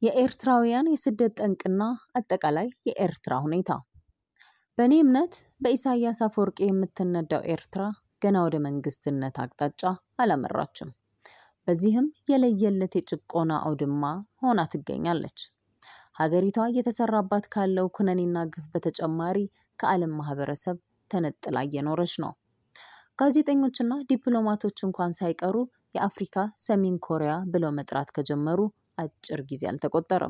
የኤርትራውያን የስደት ጠንቅና አጠቃላይ የኤርትራ ሁኔታ። በእኔ እምነት በኢሳያስ አፈወርቂ የምትነዳው ኤርትራ ገና ወደ መንግስትነት አቅጣጫ አላመራችም። በዚህም የለየለት የጭቆና አውድማ ሆና ትገኛለች። ሀገሪቷ እየተሰራባት ካለው ኩነኔና ግፍ በተጨማሪ ከዓለም ማህበረሰብ ተነጥላ እየኖረች ነው። ጋዜጠኞችና ዲፕሎማቶች እንኳን ሳይቀሩ የአፍሪካ ሰሜን ኮሪያ ብለው መጥራት ከጀመሩ አጭር ጊዜ አልተቆጠረም።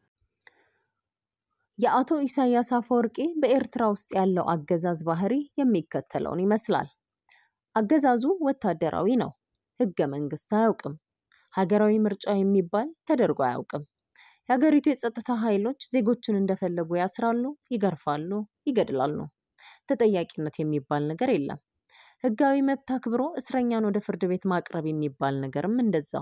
የአቶ ኢሳያስ አፈወርቂ በኤርትራ ውስጥ ያለው አገዛዝ ባህሪ የሚከተለውን ይመስላል። አገዛዙ ወታደራዊ ነው። ህገ መንግስት አያውቅም። ሀገራዊ ምርጫ የሚባል ተደርጎ አያውቅም። የሀገሪቱ የጸጥታ ኃይሎች ዜጎችን እንደፈለጉ ያስራሉ፣ ይገርፋሉ፣ ይገድላሉ። ተጠያቂነት የሚባል ነገር የለም። ህጋዊ መብት አክብሮ እስረኛን ወደ ፍርድ ቤት ማቅረብ የሚባል ነገርም እንደዛው።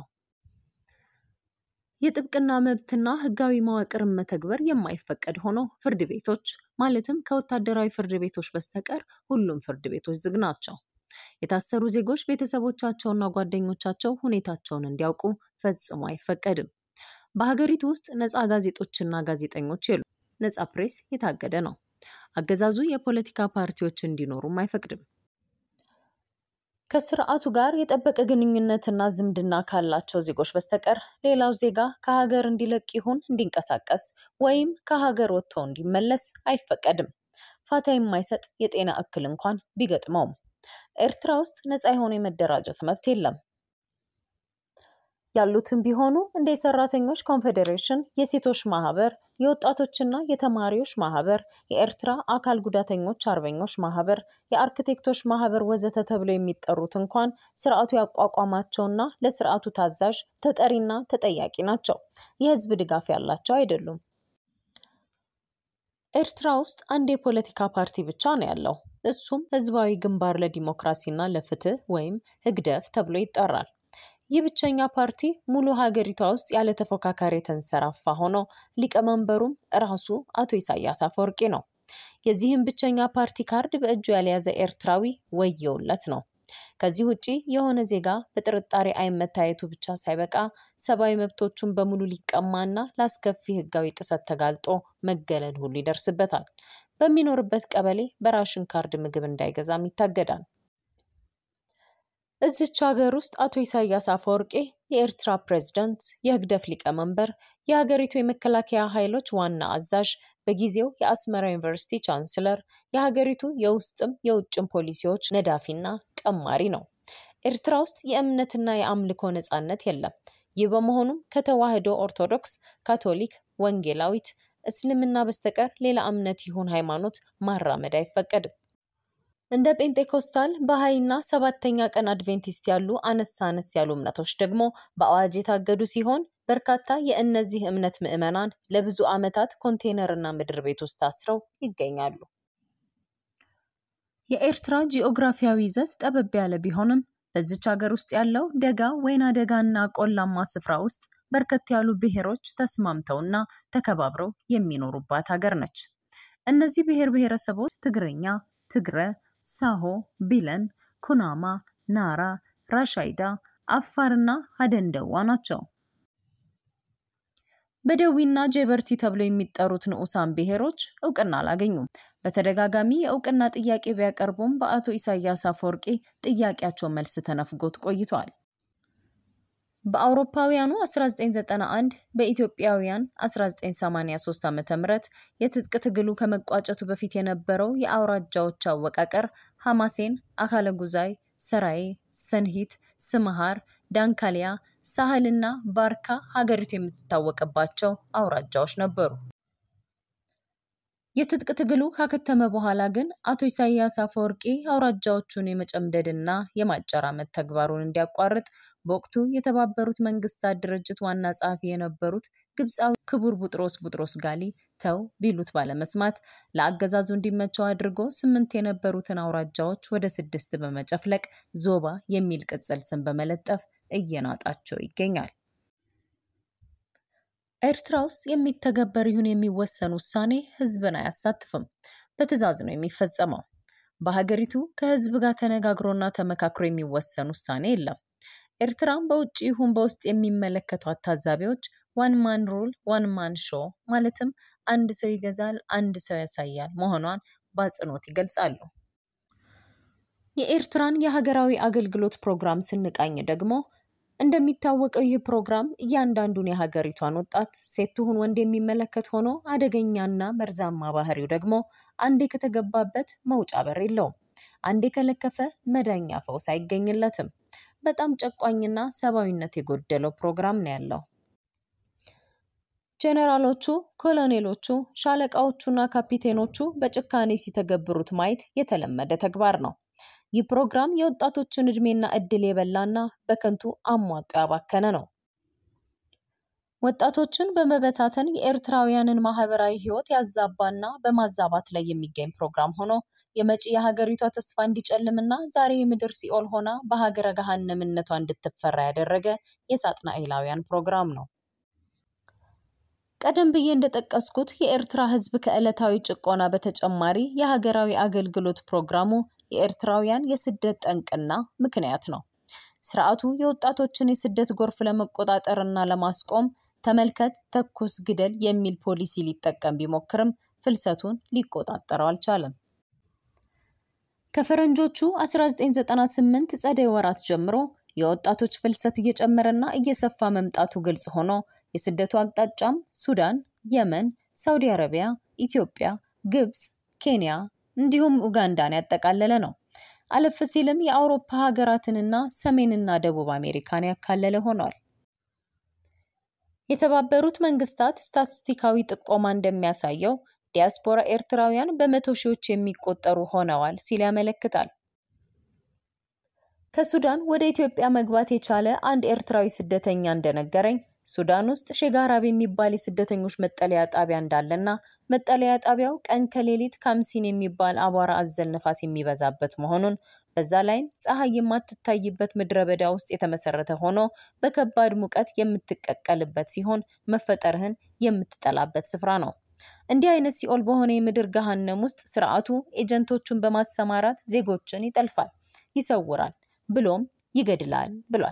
የጥብቅና መብትና ህጋዊ መዋቅርን መተግበር የማይፈቀድ ሆኖ ፍርድ ቤቶች ማለትም ከወታደራዊ ፍርድ ቤቶች በስተቀር ሁሉም ፍርድ ቤቶች ዝግ ናቸው። የታሰሩ ዜጎች ቤተሰቦቻቸውና ጓደኞቻቸው ሁኔታቸውን እንዲያውቁ ፈጽሞ አይፈቀድም። በሀገሪቱ ውስጥ ነፃ ጋዜጦችና ጋዜጠኞች የሉ። ነፃ ፕሬስ የታገደ ነው። አገዛዙ የፖለቲካ ፓርቲዎች እንዲኖሩም አይፈቅድም። ከስርዓቱ ጋር የጠበቀ ግንኙነትና ዝምድና ካላቸው ዜጎች በስተቀር ሌላው ዜጋ ከሀገር እንዲለቅ ይሁን እንዲንቀሳቀስ ወይም ከሀገር ወጥቶ እንዲመለስ አይፈቀድም። ፋታ የማይሰጥ የጤና እክል እንኳን ቢገጥመውም ኤርትራ ውስጥ ነፃ የሆነ የመደራጀት መብት የለም። ያሉትም ቢሆኑ እንደ የሰራተኞች ኮንፌዴሬሽን፣ የሴቶች ማህበር፣ የወጣቶችና የተማሪዎች ማህበር፣ የኤርትራ አካል ጉዳተኞች አርበኞች ማህበር፣ የአርክቴክቶች ማህበር ወዘተ ተብለው የሚጠሩት እንኳን ስርዓቱ ያቋቋማቸውና ለስርዓቱ ታዛዥ ተጠሪና ተጠያቂ ናቸው። የህዝብ ድጋፍ ያላቸው አይደሉም። ኤርትራ ውስጥ አንድ የፖለቲካ ፓርቲ ብቻ ነው ያለው። እሱም ህዝባዊ ግንባር ለዲሞክራሲና ለፍትህ ወይም ህግደፍ ተብሎ ይጠራል። ይህ ብቸኛ ፓርቲ ሙሉ ሀገሪቷ ውስጥ ያለ ተፎካካሪ የተንሰራፋ ሆኖ ሊቀመንበሩም ራሱ አቶ ኢሳያስ አፈወርቂ ነው። የዚህም ብቸኛ ፓርቲ ካርድ በእጁ ያልያዘ ኤርትራዊ ወየውለት ነው። ከዚህ ውጪ የሆነ ዜጋ በጥርጣሬ አይን መታየቱ ብቻ ሳይበቃ ሰብአዊ መብቶቹን በሙሉ ሊቀማና ለአስከፊ ህጋዊ ጥሰት ተጋልጦ መገለል ሁሉ ይደርስበታል። በሚኖርበት ቀበሌ በራሽን ካርድ ምግብ እንዳይገዛም ይታገዳል። እዚች ሀገር ውስጥ አቶ ኢሳያስ አፈወርቂ የኤርትራ ፕሬዝዳንት፣ የህግደፍ ሊቀመንበር፣ የሀገሪቱ የመከላከያ ኃይሎች ዋና አዛዥ፣ በጊዜው የአስመራ ዩኒቨርሲቲ ቻንስለር፣ የሀገሪቱ የውስጥም የውጭም ፖሊሲዎች ነዳፊና ቀማሪ ነው። ኤርትራ ውስጥ የእምነትና የአምልኮ ነጻነት የለም። ይህ በመሆኑም ከተዋህዶ ኦርቶዶክስ፣ ካቶሊክ፣ ወንጌላዊት፣ እስልምና በስተቀር ሌላ እምነት ይሁን ሃይማኖት ማራመድ አይፈቀድም። እንደ ጴንጤኮስታል፣ ባሃይና ሰባተኛ ቀን አድቬንቲስት ያሉ አነስ አነስ ያሉ እምነቶች ደግሞ በአዋጅ የታገዱ ሲሆን በርካታ የእነዚህ እምነት ምዕመናን ለብዙ ዓመታት ኮንቴነርና ምድር ቤት ውስጥ ታስረው ይገኛሉ። የኤርትራ ጂኦግራፊያዊ ይዘት ጠበብ ያለ ቢሆንም በዚች ሀገር ውስጥ ያለው ደጋ ወይና ደጋና ቆላማ ስፍራ ውስጥ በርከት ያሉ ብሔሮች ተስማምተውና ተከባብረው የሚኖሩባት ሀገር ነች። እነዚህ ብሔር ብሔረሰቦች ትግርኛ፣ ትግረ፣ ሳሆ፣ ቢለን፣ ኩናማ፣ ናራ፣ ራሻይዳ፣ አፋርና ሀደንደዋ ናቸው። በደዊና ጀበርቲ ተብለው የሚጠሩት ንዑሳን ብሔሮች እውቅና አላገኙም። በተደጋጋሚ የእውቅና ጥያቄ ቢያቀርቡም በአቶ ኢሳያስ አፈወርቂ ጥያቄያቸው መልስ ተነፍጎት ቆይቷል። በአውሮፓውያኑ 1991 በኢትዮጵያውያን 1983 ዓ ም የትጥቅ ትግሉ ከመቋጨቱ በፊት የነበረው የአውራጃዎች አወቃቀር ሐማሴን፣ አካለ ጉዛይ፣ ሰራዬ፣ ሰንሂት፣ ስምሃር፣ ዳንካሊያ፣ ሳህልና ባርካ ሀገሪቱ የምትታወቅባቸው አውራጃዎች ነበሩ። የትጥቅ ትግሉ ካከተመ በኋላ ግን አቶ ኢሳያስ አፈወርቂ አውራጃዎቹን የመጨምደድና የማጨራመት ተግባሩን እንዲያቋርጥ በወቅቱ የተባበሩት መንግስታት ድርጅት ዋና ጸሐፊ የነበሩት ግብፃዊ ክቡር ቡጥሮስ ቡጥሮስ ጋሊ ተው ቢሉት ባለመስማት ለአገዛዙ እንዲመቸው አድርጎ ስምንት የነበሩትን አውራጃዎች ወደ ስድስት በመጨፍለቅ ዞባ የሚል ቅጽል ስም በመለጠፍ እየናጣቸው ይገኛል። ኤርትራ ውስጥ የሚተገበር ይሁን የሚወሰን ውሳኔ ህዝብን አያሳትፍም። በትዕዛዝ ነው የሚፈጸመው። በሀገሪቱ ከህዝብ ጋር ተነጋግሮና ተመካክሮ የሚወሰን ውሳኔ የለም። ኤርትራም በውጭ ይሁን በውስጥ የሚመለከቷት ታዛቢዎች ዋን ማን ሩል ዋን ማን ሾ ማለትም አንድ ሰው ይገዛል፣ አንድ ሰው ያሳያል መሆኗን በአጽንኦት ይገልጻሉ። የኤርትራን የሀገራዊ አገልግሎት ፕሮግራም ስንቃኝ ደግሞ እንደሚታወቀው ይህ ፕሮግራም እያንዳንዱን የሀገሪቷን ወጣት ሴት ትሁን ወንድ የሚመለከት ሆኖ አደገኛና መርዛማ ባህሪው ደግሞ አንዴ ከተገባበት መውጫ በር የለውም። አንዴ ከለከፈ መዳኛ ፈውስ አይገኝለትም። በጣም ጨቋኝና ሰብአዊነት የጎደለው ፕሮግራም ነው ያለው። ጄኔራሎቹ፣ ኮሎኔሎቹ፣ ሻለቃዎቹና ካፒቴኖቹ በጭካኔ ሲተገብሩት ማየት የተለመደ ተግባር ነው። ይህ ፕሮግራም የወጣቶችን እድሜና እድል የበላና በከንቱ አሟጦ ያባከነ ነው። ወጣቶችን በመበታተን የኤርትራውያንን ማህበራዊ ህይወት ያዛባና በማዛባት ላይ የሚገኝ ፕሮግራም ሆኖ የመጪ የሀገሪቷ ተስፋ እንዲጨልምና ዛሬ የምድር ሲኦል ሆና በሀገረ ገሃነምነቷ እንድትፈራ ያደረገ የሳጥናኤላውያን ፕሮግራም ነው። ቀደም ብዬ እንደጠቀስኩት የኤርትራ ህዝብ ከዕለታዊ ጭቆና በተጨማሪ የሀገራዊ አገልግሎት ፕሮግራሙ የኤርትራውያን የስደት ጠንቅና ምክንያት ነው። ስርዓቱ የወጣቶችን የስደት ጎርፍ ለመቆጣጠርና ለማስቆም ተመልከት፣ ተኩስ፣ ግደል የሚል ፖሊሲ ሊጠቀም ቢሞክርም ፍልሰቱን ሊቆጣጠረው አልቻለም። ከፈረንጆቹ 1998 ጸደይ ወራት ጀምሮ የወጣቶች ፍልሰት እየጨመረና እየሰፋ መምጣቱ ግልጽ ሆኖ የስደቱ አቅጣጫም ሱዳን፣ የመን፣ ሳውዲ አረቢያ፣ ኢትዮጵያ፣ ግብፅ፣ ኬንያ እንዲሁም ኡጋንዳን ያጠቃለለ ነው። አለፍ ሲልም የአውሮፓ ሀገራትንና ሰሜንና ደቡብ አሜሪካን ያካለለ ሆኗል። የተባበሩት መንግስታት ስታቲስቲካዊ ጥቆማ እንደሚያሳየው ዲያስፖራ ኤርትራውያን በመቶ ሺዎች የሚቆጠሩ ሆነዋል ሲል ያመለክታል። ከሱዳን ወደ ኢትዮጵያ መግባት የቻለ አንድ ኤርትራዊ ስደተኛ እንደነገረኝ ሱዳን ውስጥ ሼጋራብ የሚባል የስደተኞች መጠለያ ጣቢያ እንዳለና መጠለያ ጣቢያው ቀን ከሌሊት ካምሲን የሚባል አቧራ አዘል ነፋስ የሚበዛበት መሆኑን በዛ ላይም ፀሐይ የማትታይበት ምድረ በዳ ውስጥ የተመሰረተ ሆኖ በከባድ ሙቀት የምትቀቀልበት ሲሆን መፈጠርህን የምትጠላበት ስፍራ ነው። እንዲህ አይነት ሲኦል በሆነ የምድር ገሃነም ውስጥ ስርዓቱ ኤጀንቶቹን በማሰማራት ዜጎችን ይጠልፋል፣ ይሰውራል፣ ብሎም ይገድላል ብሏል።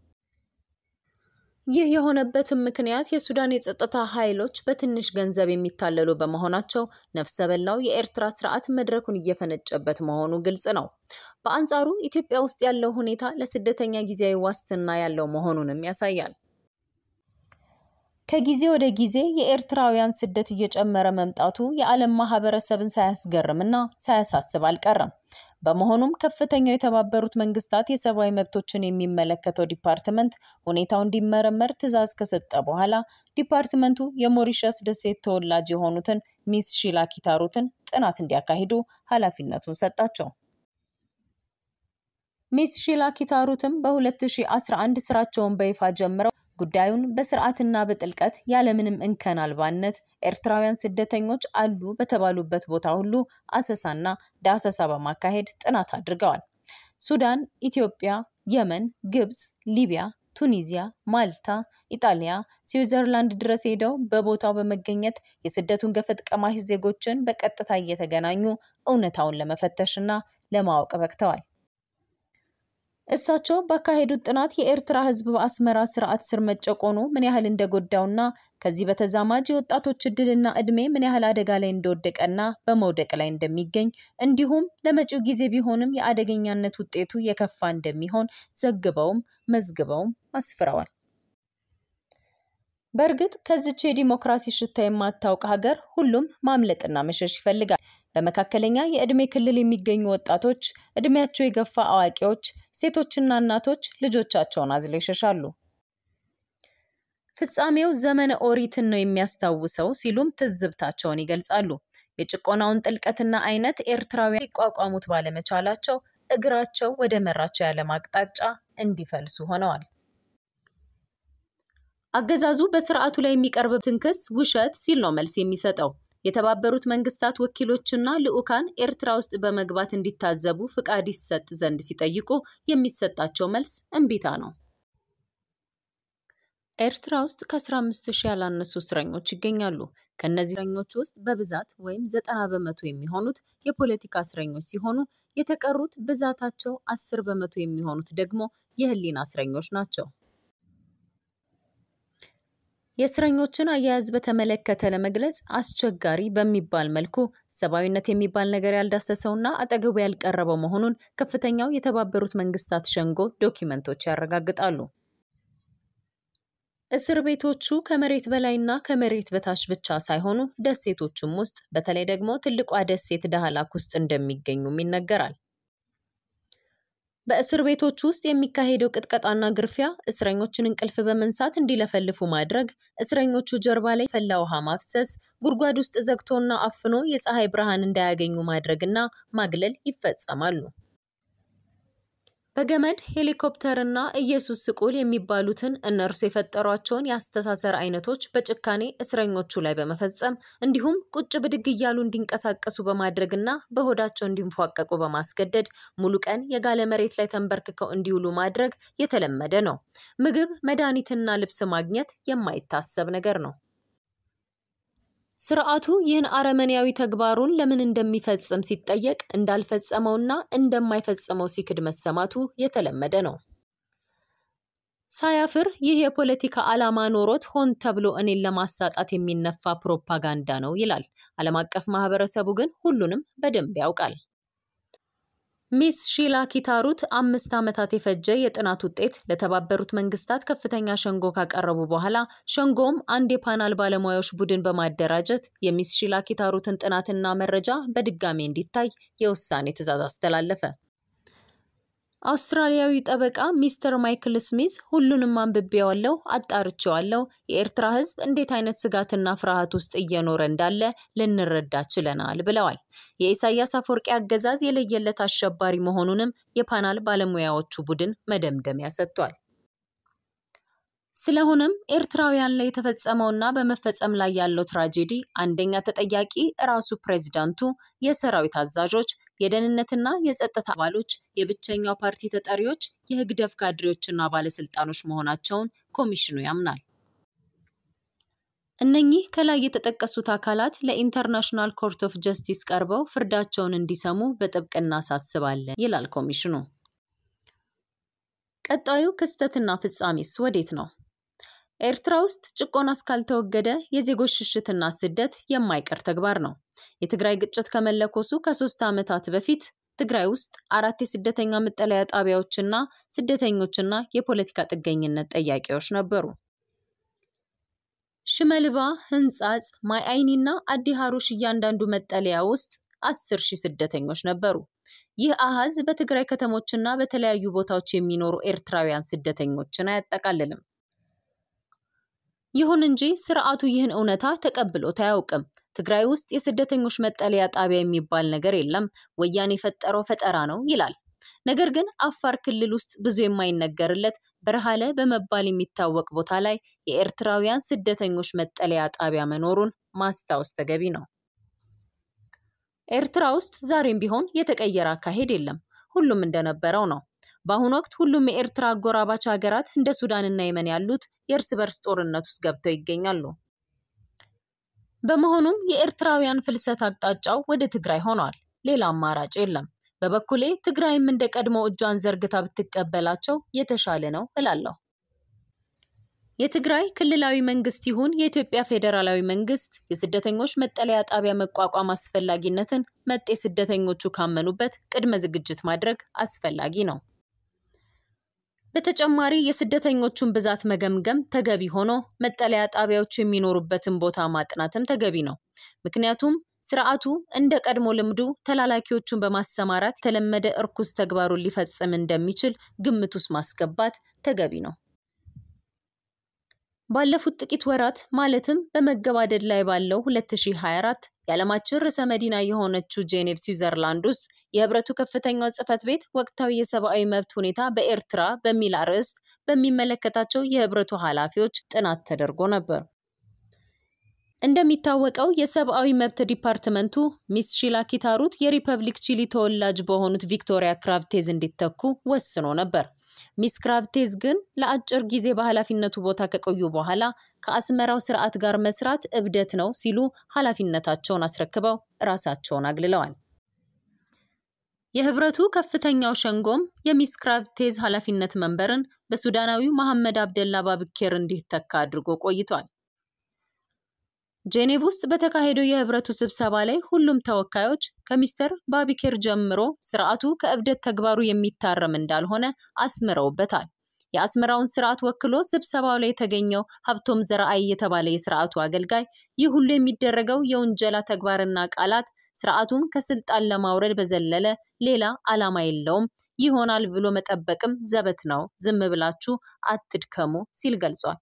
ይህ የሆነበትም ምክንያት የሱዳን የጸጥታ ኃይሎች በትንሽ ገንዘብ የሚታለሉ በመሆናቸው ነፍሰ በላው የኤርትራ ስርዓት መድረኩን እየፈነጨበት መሆኑ ግልጽ ነው። በአንጻሩ ኢትዮጵያ ውስጥ ያለው ሁኔታ ለስደተኛ ጊዜያዊ ዋስትና ያለው መሆኑንም ያሳያል። ከጊዜ ወደ ጊዜ የኤርትራውያን ስደት እየጨመረ መምጣቱ የዓለም ማህበረሰብን ሳያስገርምና ሳያሳስብ አልቀረም። በመሆኑም ከፍተኛው የተባበሩት መንግስታት የሰብአዊ መብቶችን የሚመለከተው ዲፓርትመንት ሁኔታው እንዲመረመር ትዕዛዝ ከሰጠ በኋላ ዲፓርትመንቱ የሞሪሸስ ደሴት ተወላጅ የሆኑትን ሚስ ሺላ ኪታሩትን ጥናት እንዲያካሂዱ ኃላፊነቱን ሰጣቸው። ሚስ ሺላ ኪታሩትም በ2011 ስራቸውን በይፋ ጀምረው ጉዳዩን በስርዓትና በጥልቀት ያለምንም እንከን አልባነት ኤርትራውያን ስደተኞች አሉ በተባሉበት ቦታ ሁሉ አሰሳና ዳሰሳ በማካሄድ ጥናት አድርገዋል። ሱዳን፣ ኢትዮጵያ፣ የመን፣ ግብፅ፣ ሊቢያ፣ ቱኒዚያ፣ ማልታ፣ ኢጣሊያ፣ ስዊዘርላንድ ድረስ ሄደው በቦታው በመገኘት የስደቱን ገፈት ቀማሽ ዜጎችን በቀጥታ እየተገናኙ እውነታውን ለመፈተሽና ለማወቅ በቅተዋል። እሳቸው ባካሄዱት ጥናት የኤርትራ ሕዝብ በአስመራ ስርዓት ስር መጨቆኑ ምን ያህል እንደጎዳውና ከዚህ በተዛማጅ የወጣቶች እድልና እድሜ ምን ያህል አደጋ ላይ እንደወደቀና በመውደቅ ላይ እንደሚገኝ እንዲሁም ለመጪው ጊዜ ቢሆንም የአደገኛነት ውጤቱ የከፋ እንደሚሆን ዘግበውም መዝግበውም አስፍረዋል። በእርግጥ ከዚች የዲሞክራሲ ሽታ የማታውቅ ሀገር ሁሉም ማምለጥና መሸሽ ይፈልጋል። በመካከለኛ የዕድሜ ክልል የሚገኙ ወጣቶች፣ ዕድሜያቸው የገፋ አዋቂዎች፣ ሴቶችና እናቶች ልጆቻቸውን አዝለው ይሸሻሉ። ፍጻሜው ዘመነ ኦሪትን ነው የሚያስታውሰው ሲሉም ትዝብታቸውን ይገልጻሉ። የጭቆናውን ጥልቀትና አይነት ኤርትራውያን ሊቋቋሙት ባለመቻላቸው እግራቸው ወደ መራቸው ያለም አቅጣጫ እንዲፈልሱ ሆነዋል። አገዛዙ በስርዓቱ ላይ የሚቀርብበትን ክስ ውሸት ሲል ነው መልስ የሚሰጠው። የተባበሩት መንግስታት ወኪሎችና ልዑካን ኤርትራ ውስጥ በመግባት እንዲታዘቡ ፍቃድ ይሰጥ ዘንድ ሲጠይቁ የሚሰጣቸው መልስ እምቢታ ነው። ኤርትራ ውስጥ ከ15 ሺህ ያላነሱ እስረኞች ይገኛሉ። ከእነዚህ እስረኞች ውስጥ በብዛት ወይም ዘጠና በመቶ የሚሆኑት የፖለቲካ እስረኞች ሲሆኑ የተቀሩት ብዛታቸው አስር በመቶ የሚሆኑት ደግሞ የህሊና እስረኞች ናቸው። የእስረኞችን አያያዝ በተመለከተ ለመግለጽ አስቸጋሪ በሚባል መልኩ ሰብአዊነት የሚባል ነገር ያልዳሰሰውና አጠገቡ ያልቀረበው መሆኑን ከፍተኛው የተባበሩት መንግስታት ሸንጎ ዶኪመንቶች ያረጋግጣሉ። እስር ቤቶቹ ከመሬት በላይና ከመሬት በታች ብቻ ሳይሆኑ ደሴቶቹም ውስጥ በተለይ ደግሞ ትልቋ ደሴት ዳህላክ ውስጥ እንደሚገኙም ይነገራል። በእስር ቤቶች ውስጥ የሚካሄደው ቅጥቀጣና ግርፊያ እስረኞችን እንቅልፍ በመንሳት እንዲለፈልፉ ማድረግ፣ እስረኞቹ ጀርባ ላይ ፈላ ውሃ ማፍሰስ፣ ጉድጓድ ውስጥ ዘግቶና አፍኖ የፀሐይ ብርሃን እንዳያገኙ ማድረግና ማግለል ይፈጸማሉ። በገመድ ሄሊኮፕተርና ኢየሱስ ስቁል የሚባሉትን እነርሱ የፈጠሯቸውን የአስተሳሰር አይነቶች በጭካኔ እስረኞቹ ላይ በመፈጸም እንዲሁም ቁጭ ብድግ እያሉ እንዲንቀሳቀሱ በማድረግና በሆዳቸው እንዲንፏቀቁ በማስገደድ ሙሉ ቀን የጋለ መሬት ላይ ተንበርክከው እንዲውሉ ማድረግ የተለመደ ነው። ምግብ፣ መድኃኒትና ልብስ ማግኘት የማይታሰብ ነገር ነው። ስርዓቱ ይህን አረመኔያዊ ተግባሩን ለምን እንደሚፈጽም ሲጠየቅ እንዳልፈጸመውና እንደማይፈጽመው ሲክድ መሰማቱ የተለመደ ነው። ሳያፍር ይህ የፖለቲካ ዓላማ ኖሮት ሆን ተብሎ እኔን ለማሳጣት የሚነፋ ፕሮፓጋንዳ ነው ይላል። ዓለም አቀፍ ማህበረሰቡ ግን ሁሉንም በደንብ ያውቃል። ሚስ ሺላ ኪታሩት አምስት ዓመታት የፈጀ የጥናት ውጤት ለተባበሩት መንግስታት ከፍተኛ ሸንጎ ካቀረቡ በኋላ ሸንጎም አንድ የፓናል ባለሙያዎች ቡድን በማደራጀት የሚስ ሺላ ኪታሩትን ጥናትና መረጃ በድጋሚ እንዲታይ የውሳኔ ትዕዛዝ አስተላለፈ። አውስትራሊያዊ ጠበቃ ሚስተር ማይክል ስሚዝ ሁሉንም አንብቤዋለሁ፣ አጣርቼዋለሁ፣ የኤርትራ ሕዝብ እንዴት አይነት ስጋትና ፍርሃት ውስጥ እየኖረ እንዳለ ልንረዳ ችለናል ብለዋል። የኢሳያስ አፈወርቂ አገዛዝ የለየለት አሸባሪ መሆኑንም የፓናል ባለሙያዎቹ ቡድን መደምደሚያ ሰጥቷል። ስለሆነም ኤርትራውያን ላይ የተፈጸመውና በመፈጸም ላይ ያለው ትራጄዲ አንደኛ ተጠያቂ ራሱ ፕሬዚዳንቱ፣ የሰራዊት አዛዦች፣ የደህንነትና የጸጥታ አባሎች፣ የብቸኛው ፓርቲ ተጠሪዎች፣ የህግደፍ ካድሬዎችና ባለስልጣኖች መሆናቸውን ኮሚሽኑ ያምናል። እነኚህ ከላይ የተጠቀሱት አካላት ለኢንተርናሽናል ኮርት ኦፍ ጀስቲስ ቀርበው ፍርዳቸውን እንዲሰሙ በጥብቅ እናሳስባለን ይላል ኮሚሽኑ። ቀጣዩ ክስተትና ፍጻሜስ ወዴት ነው? ኤርትራ ውስጥ ጭቆና እስካልተወገደ የዜጎች ሽሽትና ስደት የማይቀር ተግባር ነው። የትግራይ ግጭት ከመለኮሱ ከሶስት ዓመታት በፊት ትግራይ ውስጥ አራት የስደተኛ መጠለያ ጣቢያዎችና ስደተኞችና የፖለቲካ ጥገኝነት ጠያቂዎች ነበሩ። ሽመልባ፣ ህንጻጽ፣ ማይ አይኒና አዲ ሀሩሽ እያንዳንዱ መጠለያ ውስጥ አስር ሺህ ስደተኞች ነበሩ። ይህ አሃዝ በትግራይ ከተሞችና በተለያዩ ቦታዎች የሚኖሩ ኤርትራውያን ስደተኞችን አያጠቃልልም። ይሁን እንጂ ስርዓቱ ይህን እውነታ ተቀብሎት አያውቅም። ትግራይ ውስጥ የስደተኞች መጠለያ ጣቢያ የሚባል ነገር የለም፣ ወያኔ የፈጠረው ፈጠራ ነው ይላል። ነገር ግን አፋር ክልል ውስጥ ብዙ የማይነገርለት በረሃለ በመባል የሚታወቅ ቦታ ላይ የኤርትራውያን ስደተኞች መጠለያ ጣቢያ መኖሩን ማስታወስ ተገቢ ነው። ኤርትራ ውስጥ ዛሬም ቢሆን የተቀየረ አካሄድ የለም። ሁሉም እንደነበረው ነው። በአሁኑ ወቅት ሁሉም የኤርትራ አጎራባች ሀገራት እንደ ሱዳንና የመን ያሉት የእርስ በርስ ጦርነት ውስጥ ገብተው ይገኛሉ። በመሆኑም የኤርትራውያን ፍልሰት አቅጣጫው ወደ ትግራይ ሆኗል። ሌላ አማራጭ የለም። በበኩሌ ትግራይም እንደ ቀድሞ እጇን ዘርግታ ብትቀበላቸው የተሻለ ነው እላለሁ። የትግራይ ክልላዊ መንግስት ይሁን የኢትዮጵያ ፌዴራላዊ መንግስት የስደተኞች መጠለያ ጣቢያ መቋቋም አስፈላጊነትን መጤ ስደተኞቹ ካመኑበት ቅድመ ዝግጅት ማድረግ አስፈላጊ ነው። በተጨማሪ የስደተኞቹን ብዛት መገምገም ተገቢ ሆኖ መጠለያ ጣቢያዎቹ የሚኖሩበትን ቦታ ማጥናትም ተገቢ ነው። ምክንያቱም ስርዓቱ እንደ ቀድሞ ልምዱ ተላላኪዎቹን በማሰማራት የተለመደ እርኩስ ተግባሩን ሊፈጽም እንደሚችል ግምት ውስጥ ማስገባት ተገቢ ነው። ባለፉት ጥቂት ወራት ማለትም በመገባደድ ላይ ባለው 2024 የዓለማችን ርዕሰ መዲና የሆነችው ጄኔቭ ስዊዘርላንድ ውስጥ የህብረቱ ከፍተኛው ጽህፈት ቤት ወቅታዊ የሰብአዊ መብት ሁኔታ በኤርትራ በሚል አርዕስት በሚመለከታቸው የህብረቱ ኃላፊዎች ጥናት ተደርጎ ነበር። እንደሚታወቀው የሰብአዊ መብት ዲፓርትመንቱ ሚስ ሺላ ኪታሩት የሪፐብሊክ ቺሊ ተወላጅ በሆኑት ቪክቶሪያ ክራቭቴዝ እንዲተኩ ወስኖ ነበር። ሚስ ክራቭቴዝ ግን ለአጭር ጊዜ በኃላፊነቱ ቦታ ከቆዩ በኋላ ከአስመራው ስርዓት ጋር መስራት እብደት ነው ሲሉ ኃላፊነታቸውን አስረክበው ራሳቸውን አግልለዋል። የህብረቱ ከፍተኛው ሸንጎም የሚስ ክራቭቴዝ ኃላፊነት መንበርን በሱዳናዊው መሐመድ አብደላ ባብኬር እንዲተካ አድርጎ ቆይቷል። ጄኔቭ ውስጥ በተካሄደው የህብረቱ ስብሰባ ላይ ሁሉም ተወካዮች ከሚስተር ባቢኬር ጀምሮ ስርዓቱ ከእብደት ተግባሩ የሚታረም እንዳልሆነ አስምረውበታል። የአስመራውን ስርዓት ወክሎ ስብሰባው ላይ የተገኘው ሀብቶም ዘረአይ የተባለ የስርዓቱ አገልጋይ ይህ ሁሉ የሚደረገው የውንጀላ ተግባርና ቃላት ስርዓቱን ከስልጣን ለማውረድ በዘለለ ሌላ ዓላማ የለውም፣ ይሆናል ብሎ መጠበቅም ዘበት ነው፣ ዝም ብላችሁ አትድከሙ ሲል ገልጿል።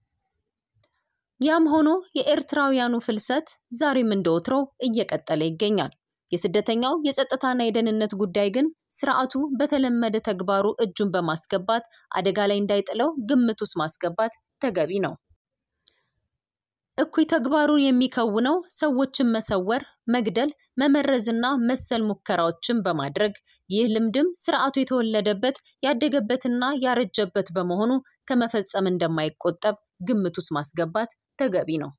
ያም ሆኖ የኤርትራውያኑ ፍልሰት ዛሬም እንደወትሮው እየቀጠለ ይገኛል። የስደተኛው የጸጥታና የደህንነት ጉዳይ ግን ስርዓቱ በተለመደ ተግባሩ እጁን በማስገባት አደጋ ላይ እንዳይጥለው ግምት ውስጥ ማስገባት ተገቢ ነው። እኩይ ተግባሩን የሚከውነው ሰዎችን መሰወር፣ መግደል፣ መመረዝና መሰል ሙከራዎችን በማድረግ ይህ ልምድም ስርዓቱ የተወለደበት ያደገበትና ያረጀበት በመሆኑ ከመፈጸም እንደማይቆጠብ ግምት ውስጥ ማስገባት ተገቢ ነው።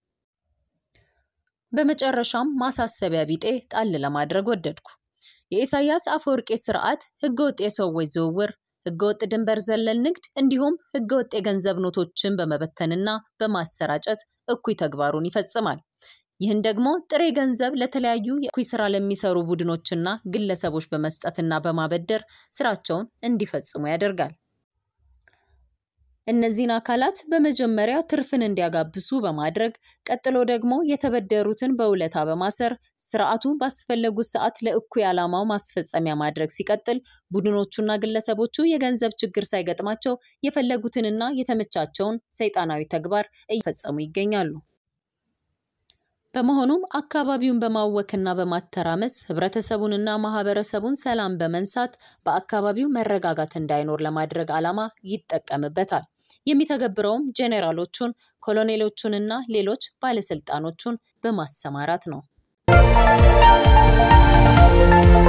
በመጨረሻም ማሳሰቢያ ቢጤ ጣል ለማድረግ ወደድኩ። የኢሳያስ አፈወርቄ ስርዓት ህገወጥ የሰዎች ዝውውር፣ ህገወጥ ድንበር ዘለል ንግድ እንዲሁም ህገወጥ የገንዘብ ኖቶችን በመበተንና በማሰራጨት እኩይ ተግባሩን ይፈጽማል። ይህን ደግሞ ጥሬ ገንዘብ ለተለያዩ የእኩይ ስራ ለሚሰሩ ቡድኖችና ግለሰቦች በመስጠትና በማበደር ስራቸውን እንዲፈጽሙ ያደርጋል። እነዚህን አካላት በመጀመሪያ ትርፍን እንዲያጋብሱ በማድረግ ቀጥሎ ደግሞ የተበደሩትን በውለታ በማሰር ስርዓቱ ባስፈለጉት ሰዓት ለእኩይ ዓላማው ማስፈጸሚያ ማድረግ ሲቀጥል ቡድኖቹና ግለሰቦቹ የገንዘብ ችግር ሳይገጥማቸው የፈለጉትንና የተመቻቸውን ሰይጣናዊ ተግባር እየፈጸሙ ይገኛሉ። በመሆኑም አካባቢውን በማወክና በማተራመስ ህብረተሰቡንና ማህበረሰቡን ሰላም በመንሳት በአካባቢው መረጋጋት እንዳይኖር ለማድረግ ዓላማ ይጠቀምበታል። የሚተገብረውም ጄኔራሎቹን፣ ኮሎኔሎቹንና ሌሎች ባለስልጣኖቹን በማሰማራት ነው።